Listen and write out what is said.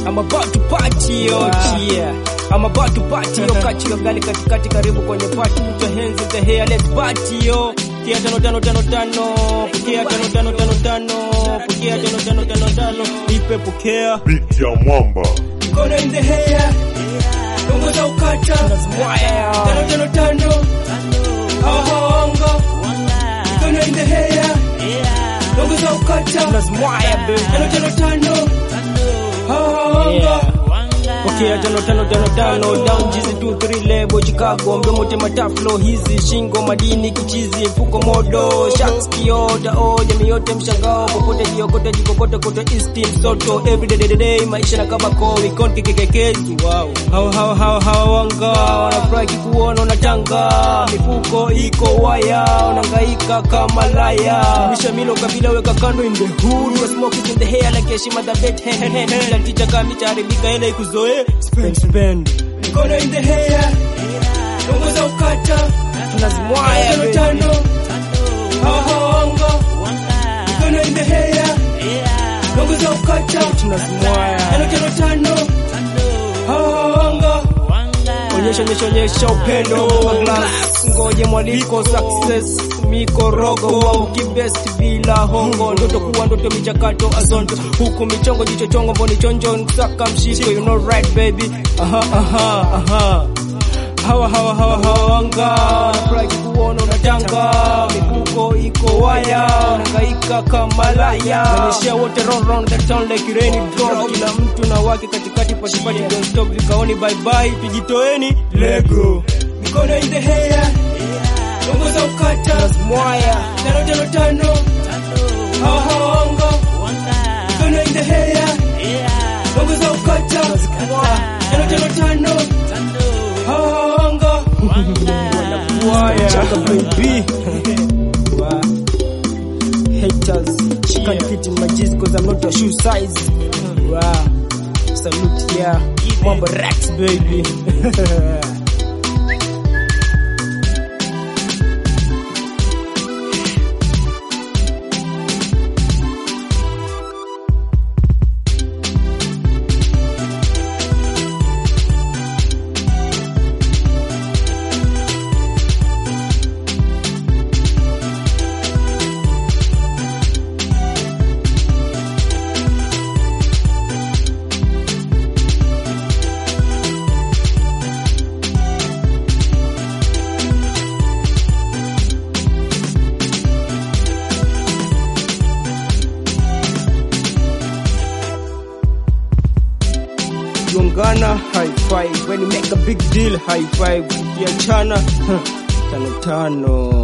I'm about to party yo yeah. I'm about to party yo kati yo gali katikati karibu kwenye party put your hands in the hair let's party yo Pokea tano tano tano tano pokea tano tano tano tano pokea tano tano tano tano ipe pokea Beat ya mwamba mikono in the hair ongoza ukata Tunazimwaya. tano tano tano hawa hawaongo mikono in the hair ongoza ukata Tunazimwaya, baby. tano tano tano hawa hawaongo Pokea tano tano tano tano down jizi 2 3 lebo Chicago mdomo tema taflo hizi shingo madini kichizi mfuko modo sharks kiota o jamii yote mshangao popote jiokote jikokote kote east soto every day, day, day maisha na kama ko weekend kikekekezi wow hawa hawa hawa hawa wanga wanafurahi kuona unatanga mifuko iko waya unangaika kama laya misha milo kabila weka kando in the hood you smoke it in the hair like heshima the bet hen hen hen kila ticha kama itaribika ile ikuzoe spend spend mikono in the hair ongoza ukata Tunazimwaya, tano baby. tano hawa hawaongo mikono in the hair ongoza ukata Tunazimwaya. tano tano tano hawa hawaongo onyesha onyesha onyesha upendo kwa glass ngoje mwaliko success mikorogo wangu kibest bila hongo ndoto kuwa ndoto michakato azonto huku michongo jicho chongo mboni chonjo nsaka mshiko you know right baby aha aha aha hawa hawa hawa hawa wanga wanafurahi kuona unatanga mifuko iko waya unangaika kama laya Wanishia wote round round that sound like rainy drop kila mtu na wake katikati patipati don't stop vikaoni bye bye tujitoeni lego mikono in the hair ongoza ukata Tunazimwaya. tano tano tano hawa hawa wanga mikono in the hair ongoza ukata tano tano tano hawa hawa wanga Waya. Chaka baby Wow. haters she can't fit in my jeans cause I'm not your shoe size wow salute yeah mambo Rex baby Gongana high five when you make a big deal high five ukiachana huh, tano tano